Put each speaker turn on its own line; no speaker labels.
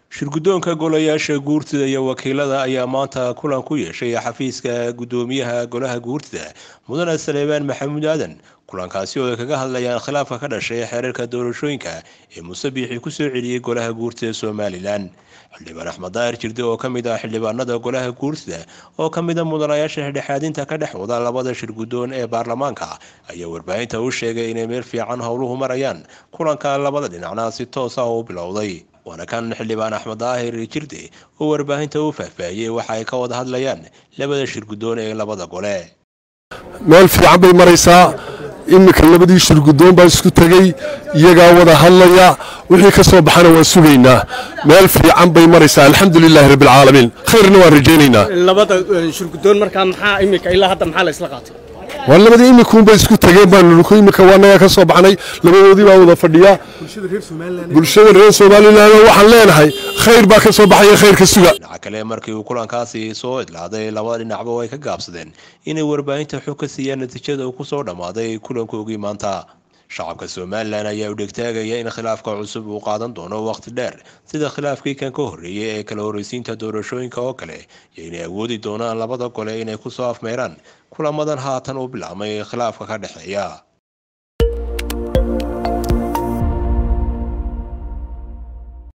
shirguddoonka golayaasha guurtida iyo wakiilada ayaa maanta kulan ku yeeshay xafiiska guddoomiyaha golaha guurtida mudane saleebaan maxamuud aadan kulankaasi oo ay kaga hadlayaan khilaafka ka dhashay xeerarka doorashooyinka ee musabiixii kusoo celiyey golaha guurtida somalilan xildhibaan axmed daahir jirde oo ka mid ah xildhibaanada golaha guurtida oo ka mid a mudanayaasha dhexdhexaadinta ka dhex wada labada shirguddoon ee baarlamaanka ayaa warbaahinta u sheegay inay meel fiican howluhu marayaan kulanka labada dhinacna si toos ah u bilowday waana kan xildhibaan axmed daahir jirde oo warbaahinta u faahfaahiyey waxa ay ka wada hadlayaan labada shirguddoon ee labada gole
meel fiican bay maraysaa iminka labadii shirguddoon baa isku tegey iyagaa wada hadlaya wixii ka soo baxana waan sugaynaa meel fiican bay maraysaa alxamdulilaahi rabbilcaalamiin khayrna waan rajaynaynaa
labada shirguddoon markaa maxaa iminka ilaa hadda maxaa la isla qaatay
waa labadii imikuunbay isku tageen baanu imika waanaga ka soo baxnay labadoodii baa wada fadhiya bulshada reer somalilan waxaan leenahay khayr baa ka soo baxaya khayrka suga
dhinaca kale markii uu kulankaasi soo idlaaday labada dhinacba ay ka gaabsadeen inay warbaahinta xog ka siiyaan natiijada uu kusoo dhammaaday kulankoogii maanta shacabka somalilan ayaa u dhegtaagaya in khilaafka cusub uu qaadan doono waqti dheer sida khilaafkii kan ka horreeyay ee kala horreysiinta doorashooyinka oo kale iyo inay awoodi doonaan labada gole inay kusoo afmeeraan kulamadan haatan u bilaabmay khilaafka ka dhexeeya